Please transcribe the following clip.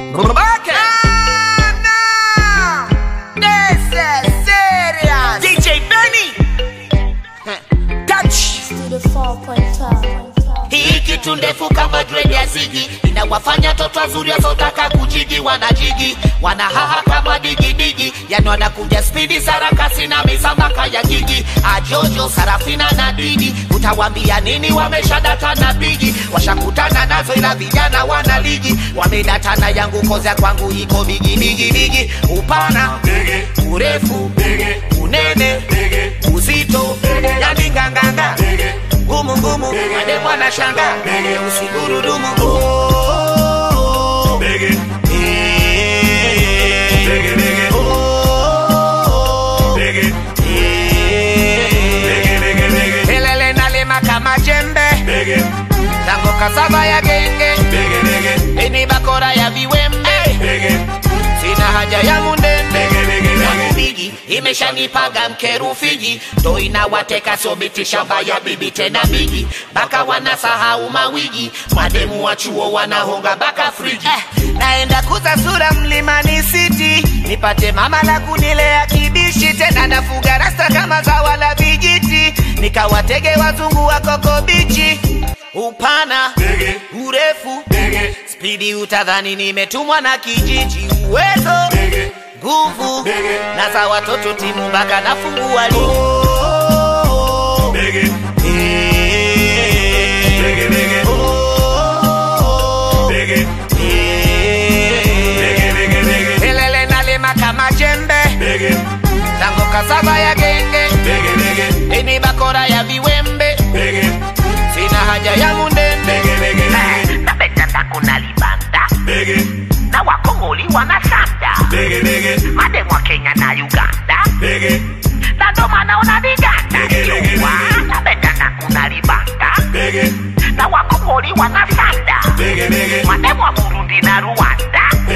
Babake. This is serious. DJ Benny. Touch. to the 4.5. Hii kitu ndefu kama dread ya zigi inawafanya toto wazuri wasiotaka kujigi wanajigi wanahaha kama digidigi yani wanakuja spidi sarakasi na misambaka ya gigi ajojo sarafina na didi utawambia nini wameshadata na bigi washakutana nazo ila vijana wana ligi wamedatana yangu kozya kwangu iko bigi bigi bigi upana urefu unene uzito yani nganganga ngumu ngumu ade mwana shanga usigurudumu Oh, eh, oh, eh, Kelele nalima kama jembe. Tango kasava ya genge. Ini bakora ya viwembe. Sina haja ya mundende. yangu bigi imeshanipaga mkerufiji ndo inawateka sobiti shamba ya bibi tena bigi baka wanasahau mawigi mademu wa chuo wanahonga baka friji Eh, naenda kuza sura mlimani city nipate mama la kunilea kibishi tena nafuga rasta kama zawa la vijiti nikawatege wazungu wa koko bichi upana urefu spidi utadhani nimetumwa na kijiji uwezo nguvu na za watoto timu mpaka nafungua ligi Kelele nalima kama jembe tango kasava ya genge ini bakora ya viwembe sina haja ya mundende napenda kuna libanda na wakongoli wanasanda mademu wa kenya na uganda na ndo maana una viganda Yua, napenda kuna libanda na wakongoli wanasanda mademu wa burundi na rwanda